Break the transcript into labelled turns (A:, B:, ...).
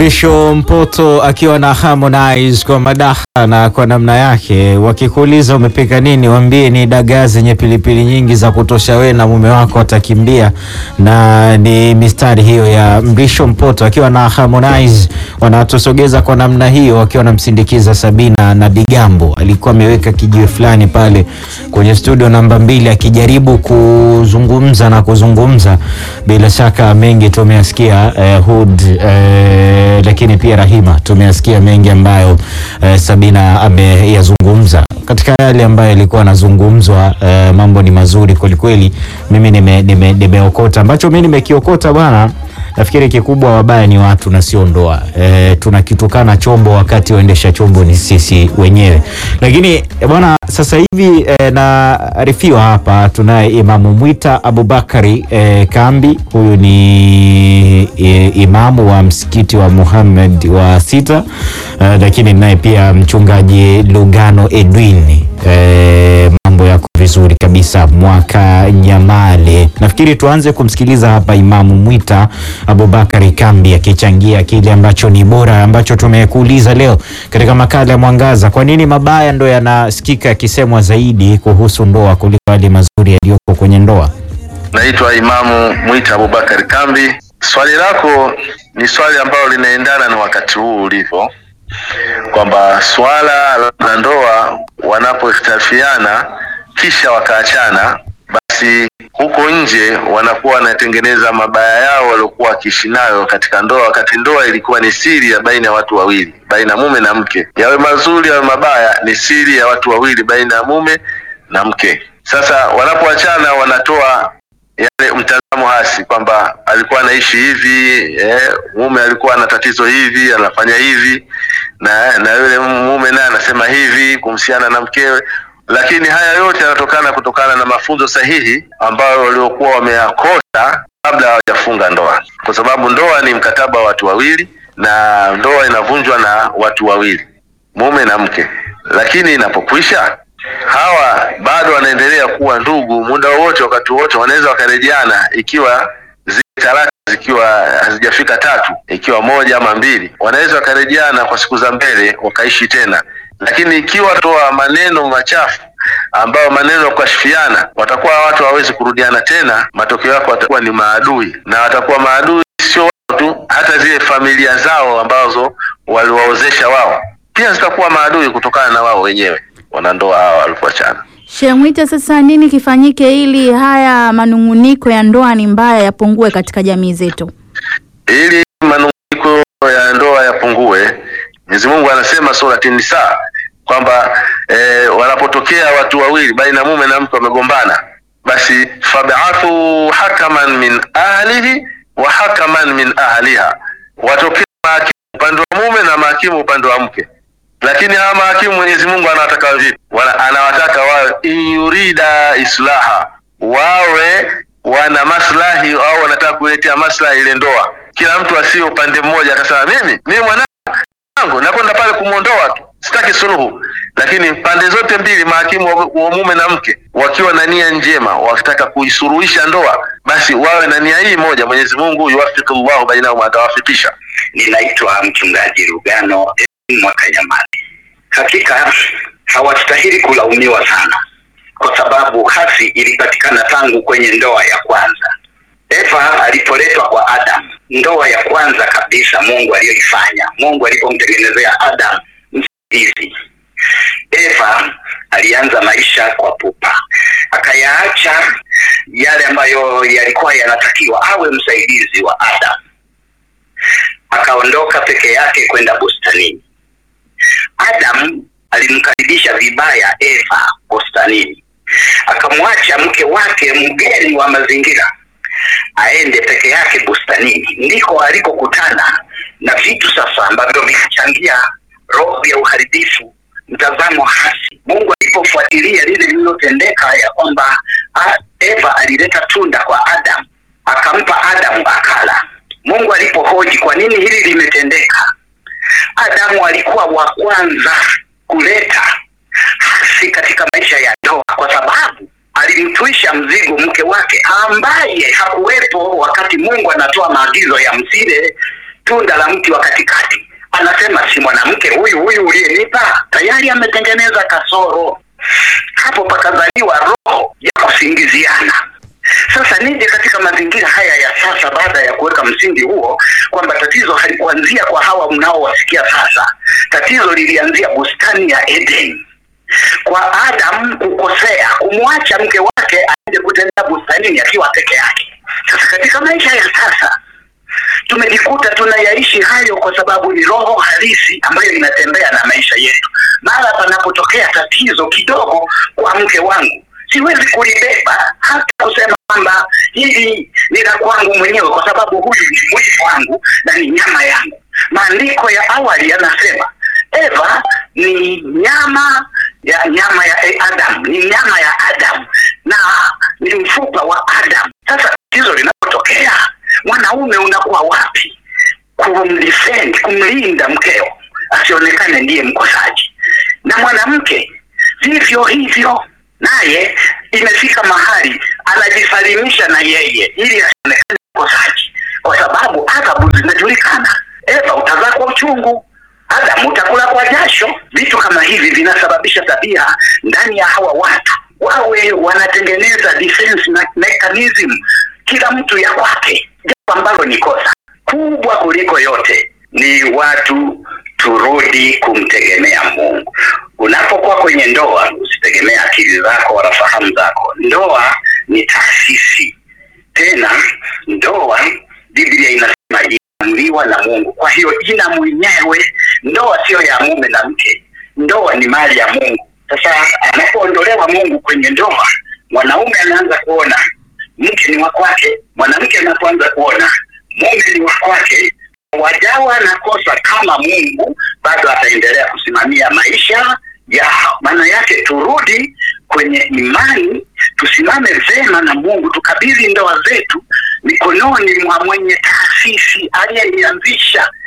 A: Mrisho Mpoto akiwa na Harmonize kwa madaha na kwa namna yake. Wakikuuliza umepika nini, waambie ni dagaa zenye pilipili nyingi za kutosha, we na mume wako watakimbia. Na ni mistari hiyo ya Mrisho Mpoto akiwa na Harmonize, wanatusogeza kwa namna hiyo, wakiwa wanamsindikiza Sabina na Digambo. Alikuwa ameweka kijiwe fulani pale kwenye studio namba mbili, akijaribu kuzungumza na kuzungumza. Bila shaka mengi tumeyasikia eh, Hood eh, lakini pia Rahima tumeyasikia mengi ambayo eh, Sabina ameyazungumza. Katika yale ambayo yalikuwa yanazungumzwa, eh, mambo ni mazuri kwelikweli. Mimi nimeokota nime, nimeokota ambacho mimi nimekiokota bwana. Nafikiri kikubwa wabaya ni watu na sio ndoa. E, tunakitukana chombo wakati waendesha chombo ni sisi wenyewe. Lakini bwana, sasa hivi e, naarifiwa hapa tunaye Imamu Mwita Abubakari e, Kambi. Huyu ni e, imamu wa msikiti wa Muhammad wa sita e, lakini naye pia mchungaji Lugano Edwin e, mambo yako vizuri kabisa mwaka Nyamale. Nafikiri tuanze kumsikiliza hapa Imamu Mwita Abubakari Kambi akichangia kile ambacho ni bora ambacho tumekuuliza leo katika makala ya Mwangaza. Kwa nini mabaya ndo yanasikika yakisemwa zaidi kuhusu ndoa kuliko yale mazuri yaliyoko kwenye ndoa?
B: Naitwa Imamu Mwita Abubakari Kambi. Swali lako ni swali ambalo linaendana na wakati huu ulivyo, kwamba swala la ndoa wanapoikhtilafiana kisha wakaachana, basi huko nje wanakuwa wanatengeneza mabaya yao waliokuwa wakiishi nayo katika ndoa, wakati ndoa ilikuwa ni siri ya baina ya watu wawili, baina ya mume na mke. Yawe mazuri yawe mabaya, ni siri ya watu wawili, baina ya mume na mke. Sasa wanapoachana wanatoa yale mtazamo hasi kwamba alikuwa anaishi hivi eh, mume alikuwa na tatizo hivi, anafanya hivi na na yule mume naye anasema hivi kumhusiana na mkewe lakini haya yote yanatokana kutokana na mafunzo sahihi ambayo waliokuwa wameyakosa kabla hawajafunga ndoa, kwa sababu ndoa ni mkataba wa watu wawili na ndoa inavunjwa na watu wawili, mume na mke. Lakini inapokwisha, hawa bado wanaendelea kuwa ndugu muda wowote, wakati wote wanaweza wakarejeana, ikiwa zile talaka zikiwa hazijafika tatu, ikiwa moja ama mbili, wanaweza wakarejeana kwa siku za mbele wakaishi tena lakini ikiwa toa maneno machafu ambayo maneno ya kukashifiana, watakuwa watu hawawezi kurudiana tena. Matokeo yako watakuwa ni maadui, na watakuwa maadui sio wao tu, hata zile familia zao ambazo waliwaozesha wao pia zitakuwa maadui kutokana na wao wenyewe wanandoa hawa walipoachana.
C: Sheikh Mwita, sasa nini kifanyike ili haya manung'uniko ya ndoa ni mbaya yapungue katika jamii zetu?
B: Ili manung'uniko ya ndoa yapungue, Mwenyezi Mungu anasema surati Nisa kwamba e, wanapotokea watu wawili baina ya mume na mke wamegombana, basi fab'athu hakaman min ahlihi wa hakaman min ahliha, watokee mahakimu upande wa mume na mahakimu upande wa mke. Lakini hawa mahakimu Mwenyezi Mungu anawataka vipi? Anawataka wawe inyurida islaha, wawe wana maslahi au wanataka kuletea maslahi ile ndoa. Kila mtu asiye upande mmoja akasema mimi mimi mwanangu nakwenda pale kumwondoa tu sitaki suluhu, lakini pande zote mbili, mahakimu wa mume na mke, wakiwa na nia njema, wakitaka kuisuruhisha ndoa, basi wawe na nia hii moja. Mwenyezi Mungu yuwafiku llahu bainahum, atawafikisha.
D: Ninaitwa mchungaji Lugano mwaka Nyamali. Hakika hawastahili kulaumiwa sana, kwa sababu hasi ilipatikana tangu kwenye ndoa ya kwanza. Eva alipoletwa kwa Adam, ndoa ya kwanza kabisa Mungu aliyoifanya, Mungu alipomtengenezea Adam msaidizi. Eva alianza maisha kwa pupa, akayaacha yale ambayo yalikuwa yanatakiwa awe msaidizi wa Adam, akaondoka peke yake kwenda bustanini. Adam alimkaribisha vibaya Eva bustanini, akamwacha mke wake mgeni wa mazingira aende peke yake bustanini, ndiko alikokutana na vitu sasa ambavyo vikachangia roho ya uharibifu, mtazamo hasi. Mungu alipofuatilia lile lililotendeka ya kwamba Eva alileta tunda kwa Adam, akampa Adamu akala. Mungu alipohoji kwa nini hili limetendeka, Adamu alikuwa wa kwanza kuleta hasi katika maisha ya ndoa, kwa sababu alimtwisha mzigo mke wake ambaye hakuwepo wakati Mungu anatoa maagizo ya msile tunda la mti wa katikati, anasema si mwanamke huyu huyu uliyenipa? Tayari ametengeneza kasoro hapo, pakazaliwa roho ya kusingiziana. Sasa nije katika mazingira haya ya sasa, baada ya kuweka msingi huo kwamba tatizo halikuanzia kwa hawa mnaowasikia sasa. Tatizo lilianzia bustani ya Eden kwa Adam kukosea, kumwacha mke wake aende kutembea bustanini akiwa peke yake. Sasa katika maisha ya sasa tumejikuta tunayaishi hayo kwa sababu ni roho halisi ambayo inatembea na maisha yetu. Mara panapotokea tatizo kidogo kwa mke wangu, siwezi kulibeba hata kusema kwamba hili ni la kwangu mwenyewe, kwa sababu huyu ni mwili wangu na ni nyama yangu. Maandiko ya awali yanasema Eva ni nyama ya nyama ya Adam, ni nyama ya Adam na ni mfupa wa Adam. Sasa tatizo linapotokea, mwanaume unakuwa wapi kumdefend, kumlinda mkeo asionekane ndiye mkosaji, na mwanamke vivyo hivyo, naye imefika mahali anajisalimisha na yeye ili asionekane mkosaji, kwa sababu adhabu zinajulikana. Eva utazaa kwa uchungu, Adamu utakula kwa jasho. Vitu kama hivi vinasababisha tabia ndani ya hawa watu wawe wanatengeneza defense me- mechanism, kila mtu ya kwake, jambo ambalo ni kosa kubwa kuliko yote. Ni watu turudi kumtegemea Mungu. Unapokuwa kwenye ndoa, usitegemee akili zako wala fahamu zako. Ndoa ni taasisi, tena ndoa, Biblia inasema iliamriwa na Mungu, kwa hiyo ina mwenyewe. Ndoa siyo ya mume na mke, ndoa ni mali ya Mungu. Sasa anapoondolewa Mungu kwenye ndoa, mwanaume anaanza kuona mke ni wa kwake, mwanamke anapoanza kuona mume ni wa kwake, wajawa na kosa kama Mungu bado ataendelea kusimamia maisha yao. Maana yake turudi kwenye imani, tusimame vema na Mungu, tukabidhi ndoa zetu mikononi mwa mwenye taasisi aliyeianzisha